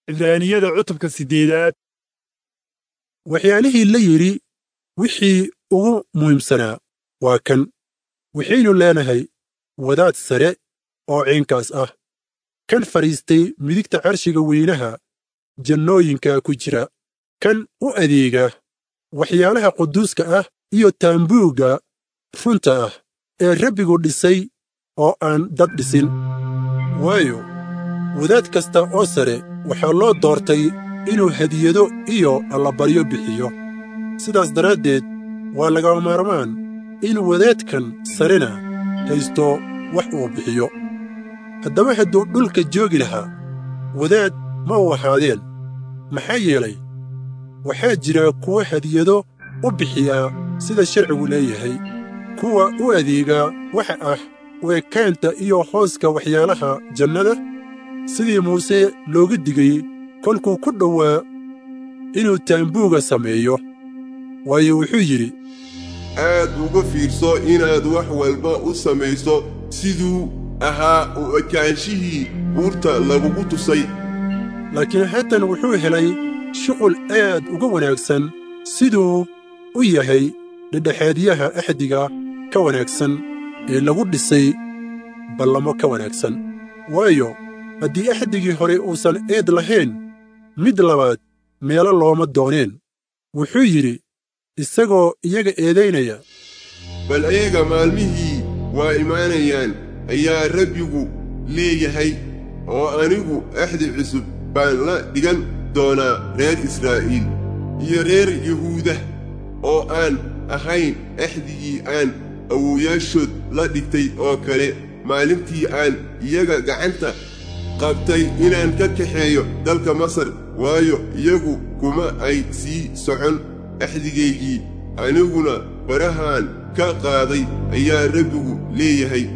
cibraaniyada cutubka siddeedaad waxyaalihii la yidhi wixii ugu muhiimsanaa waa kan waxaynu leenahay wadaad sare oo ciinkaas ah kan fadhiistay midigta carshiga weynaha jannooyinka ku jira kan u adeega waxyaalaha quduuska ah iyo taambuugga runta ah ee rabbigu dhisay oo aan dad dhisin waayo wadaad kasta oo sare waxaa loo doortay inuu hadiyado iyo allabaryo bixiyo sidaas daraaddeed waa lagama maarmaan in wadaadkan sarena haysto wax uu bixiyo haddaba hadduu dhulka joogi lahaa wadaad ma uu ahaadeen maxaa yeelay waxaa jira kuwa hadiyado u bixiyaa sida sharcigu leeyahay kuwa u adeegaa waxa ah weekaanta iyo hooska waxyaalaha jannada sidii muuse looga digay kolkuu ku dhowaa inuu taambuuga sameeyo waayo wuxuu yidhi aad uga fiirso inaad wax walba u samayso siduu ahaa u ekaanshihii buurta lagugu tusay laakiin haatan wuxuu helay shuqul aad uga wanaagsan siduu u yahay dhedhexaadyaha axdiga ka wanaagsan ee lagu dhisay ballamo ka wanaagsan waayo haddii axdigii hore uusan eed lahayn mid labaad meelo looma dooneen wuxuu yidhi isagoo iyaga eedaynaya bal ayaga maalmihii waa imaanayaan ayaa rabbigu leeyahay oo anigu axdi cusub baan la dhigan doonaa reer israa'iil iyo reer yuhuuda oo aan ahayn axdigii aan awowayaashood la dhigtay oo kale maalintii aan iyaga gacanta qabtay inaan ka kaxeeyo dalka masar waayo iyagu kuma ay sii socon axdigaygii aniguna barahaan ka qaaday ayaa rabbigu leeyahay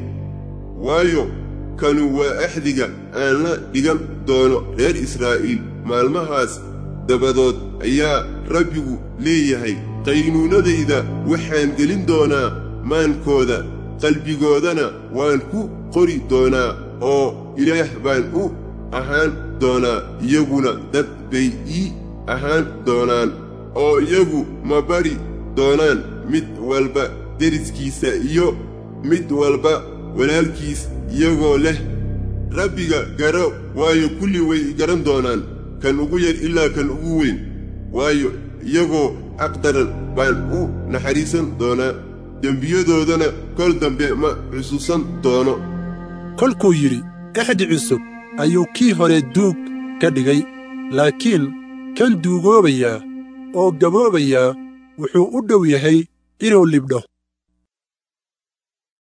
waayo kanu waa axdiga aan la dhigan doono reer israa'iil maalmahaas dabadood ayaa rabbigu leeyahay qaynuunadayda waxaan gelin doonaa maankooda qalbigoodana waan ku qori doonaa oo ilaah baan u ahaan doonaa iyaguna dad bay ii ahaan doonaan oo iyagu ma bari doonaan mid walba deriskiisa iyo mid walba walaalkiis iyagoo leh rabbiga garo waayo kulli way garan doonaan kan ugu yar ilaa kan ugu weyn waayo iyagoo aqdaran baan u naxariisan doonaa dembiyadoodana kol dambe ma xusuusan doono kolkuu yidhi axdi cusub ayuu kii hore duug ka dhigay laakiin kan duugoobayaa oo gaboobayaa wuxuu u dhow yahay inuu libdho